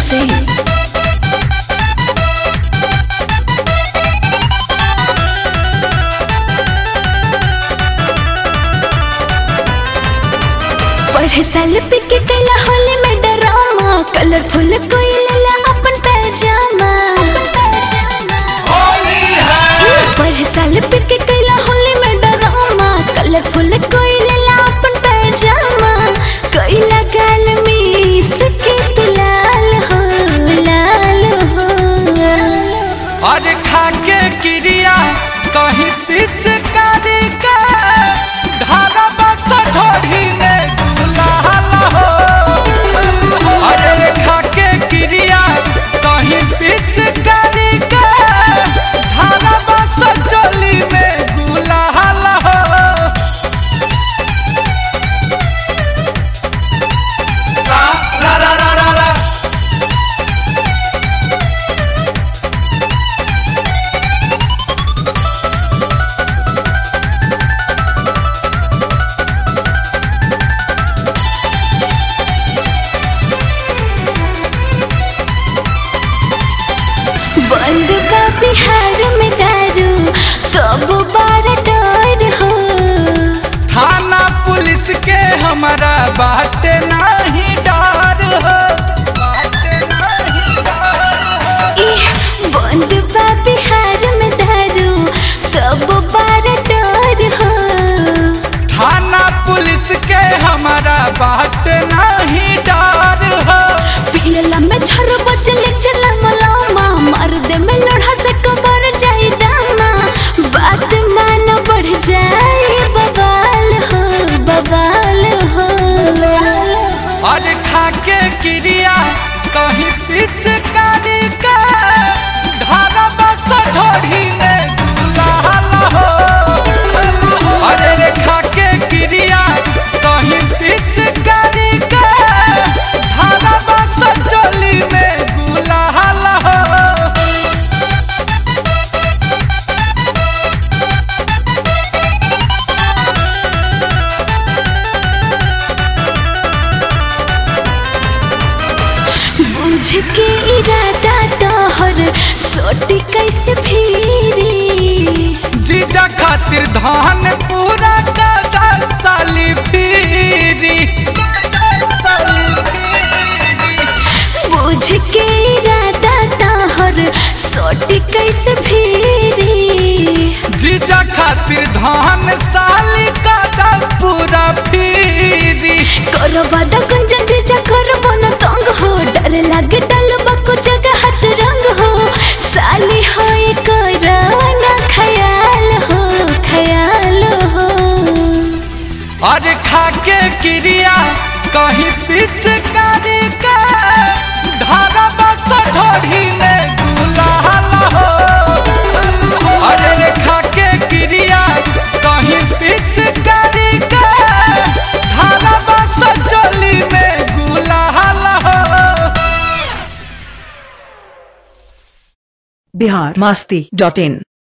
से पढ़े साल पे के कैला होली में डरामा कलरफुल कोई लेला अपन पैजामा पढ़े साल पे के कैला होली में डरामा कलरफुल कोई लेला अपन पैजामा कैला गाल में सके तू लाल हो लाल हो और खाके क्रिया कहीं पिचकारी का धारा बस ढोढ़ी में गुलाल हो अरे खाके क्रिया कहीं पिचकारी का धारा बस चोली में गुलाल हो सा रा रा रा रा रा बंद बा बिहार में दारू तब बार डर हो थाना पुलिस के हमारा बाटे नहीं डर हो बाटे नहीं डर हो। इह, बंद बा बिहार में दारू तब बार डर हो थाना पुलिस के हमारा बाटे नहीं डर हो पियला में झर बचले चला मलामा मार दे में लोढ़ा से कबर जाई दामा बात मान बढ़ जाए बवाल हो बवाल हो और खाके क्रिया कहीं पिचकारी का धारा बस ढोढ़ी में गुलाल हो अरे रे खाके क्रिया कहीं पिचकारी का धारा बस चोली में गुलाल हो बुझ के इरादा तोहर सोटी कैसे फिरी जीजा खातिर धान पूरा का साली फिरी साली फिरी। बुझ के इरादा तोहर सोटी कैसे फिरी जीजा खातिर धान साली का दा पूरा फिरी करवा द गंजन जीजा करबो न तंग हो डर लागे डलबा को जगह हाथ रंग हो साली होए करना ख्याल हो ख्याल हो और खाके क्रिया कहीं पिचकारी का धारा बस ढोढ़ी में गुलाल हो अरे रे खाके क्रिया कहीं पिचकारी का धारा बस चोली में गुलाल हो बिहार मस्ती डॉट इन